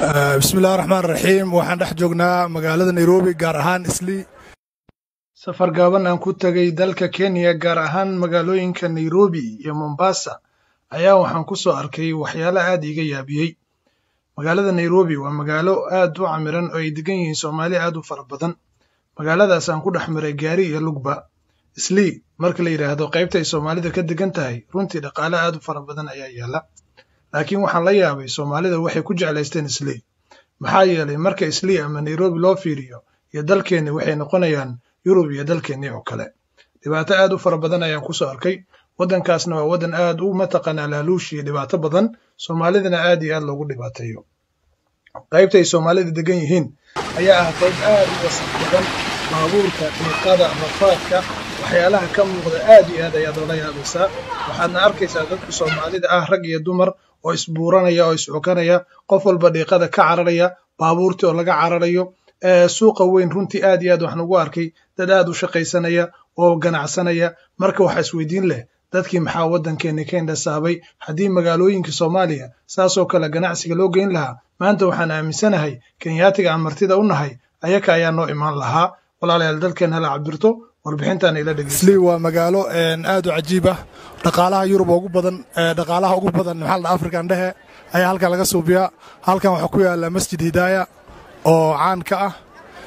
bismillahi raxmaan raxiim waxaan dhex joognaa magaalada nairobi gaar ahaan islii safar gaaban aan ku tegay dalka kenya gaar ahaan magaalooyinka nairobi iyo mombasa ayaa waxaan ku soo arkay waxyaalo aad iiga yaabiyey magaalada nairobi waa magaalo aad u camiran oo ay degan yihiin soomaali aad u fara badan magaaladaas aan ku dhex maray gaari iyo lugba islii marka la yidhaahdo qaybta ay soomaalida ka degan tahay runtii dhaqaale aad u fara badan ayaa yaalla laakiin waxaan la yaabay soomaalida waxay ku jeclaysteen islii maxaa yeelay marka islii ama nairobi loo fiiriyo iyo dalkeenni waxay noqonayaan yurub iyo dalkeennii oo kale dhibaato aad u fara badan ayaan ku soo arkay waddankaasna waa waddan aad u mataqaanaa laaluush iyo dhibaato badan soomaalidana aad iyo aad loogu dhibaateeyo qaybta ay soomaalida degan yihiin ayaa ah qayb aad u wasaq badan baabuurka dhiiqada rafaadka waxyaalaha ka muuqda aad iyo aad ayaad oola yaabaysaa waxaadna arkaysaa dadka soomaalida ah rag iyo dumar oo isbuuranaya oo iscokanaya qof walba dhiiqada ka cararaya baabuurtii oo laga cararayo suuqa weyn runtii aad iyo aad waxaan ugu arkay dad aad u shaqaysanaya oo ganacsanaya marka waxaa isweydiin leh dadkii maxaa waddankeenni ka indhasaabay haddii magaalooyinka soomaaliya saasoo kale ganacsiga loo geyn lahaa maanta waxaan aaminsanahay kenyaatiga aan martida u nahay ayaka ayaa noo imaan lahaa walaalayaal dalkeen hala cabirto warbixintaan ila dhegeyslii waa magaalo aad u cajiib ah dhaqaalaha yurub ugu badan dhaqaalaha ugu badan maxaa la afrikan dhehe ayaa halkan laga suubiyaa halkan waxaa ku yaala masjid hidaaya oo caan ka ah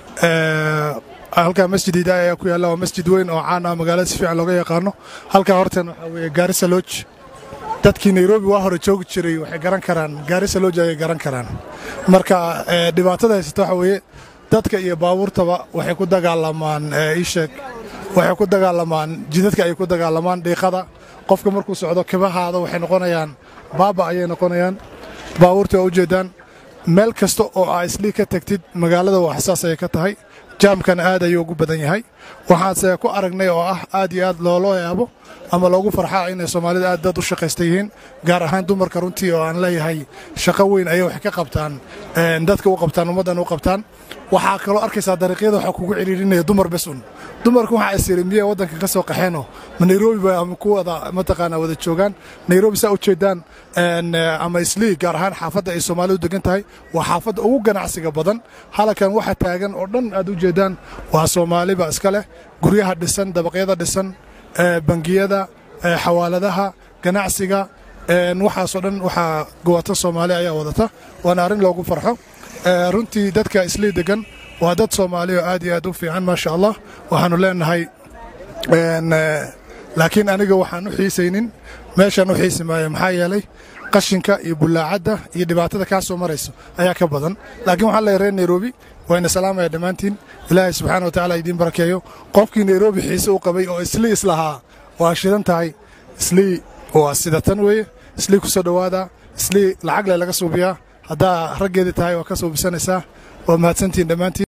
halkan masjid hidaaya ayaa ku yaalla waa masjid weyn oo caan ah magaalada si fiican looga yaqaano halkan horteen waxaa weeye gaarisa lodge dadkii nairobi waa hore joogi jiray waxay garan karaan gaarisa lodge ayay garan karaan marka dhibaatada haysata waxaa weeye dadka iyo baabuurtaba waxay ku dagaalamaan iisheeg waxay ku dagaalamaan jidadka ay ku dagaalamaan dhiiqada qofka markuu socdo kibahaada waxay noqonayaan baaba ayay noqonayaan baabuurta waa ujeeddaan meel kasta oo aa islii ka tegtid magaalada waa xasaas ayay ka tahay jaamkana aad ayuu ugu badan yahay waxaanse ku aragnay oo ah aad iyo aad looloo yaabo ama loogu farxaa inay soomaalida aad dad u shaqaysta yihiin gaar ahaan dumarka runtii oo aan leeyahay shaqo weyn ayay wax ka qabtaan dadka u qabtaan ummaddan u qabtaan waxaa kaloo arkaysaa dariiqyada waxaa kugu ciriirinaya dumar bes un dumarku waxaa isiri miyay waddanka ka soo qaxeenoo ma nairobi ba ama ku wada mataqaanaa wada joogaan nairobi saa u jeedaan ama islii gaar ahaan xaafadda ay soomaalidu degan tahay waa xaafadda ugu ganacsiga badan halakan waxa taagan oo dhan aad u jeedaan waa soomaaliba iska leh guryaha dhisan dabaqyada dhisan bangiyada xawaaladaha ganacsiga waxaasoo dhan waxaa gowata soomaali ayaa wadata waana arrin loogu farxo runtii dadka islii degan waa dad soomaali oo aad iyo aad u fiican maasha allah waxaannu leenahay laakiin aniga waxaan u xiisaynin meeshaan u xiisi maayo maxaa yeelay qashinka iyo bullaacadda iyo dhibaatada kaa soo marayso ayaa ka badan laakiin waxaan leeyahay reer nairobi wayna salaamaya dhammaantiin ilaahay subxaana wa tacala idiin barakeeyo qofkii nairobi xiise u qabay oo islii islahaa waa shidan tahay islii waa sida tan weeye islii ku soo dhowaada islii lacag le laga suubiyaa haddaa raggeedii tahay waa ka suubisanaysaa waa mahadsantihin dhammaantiin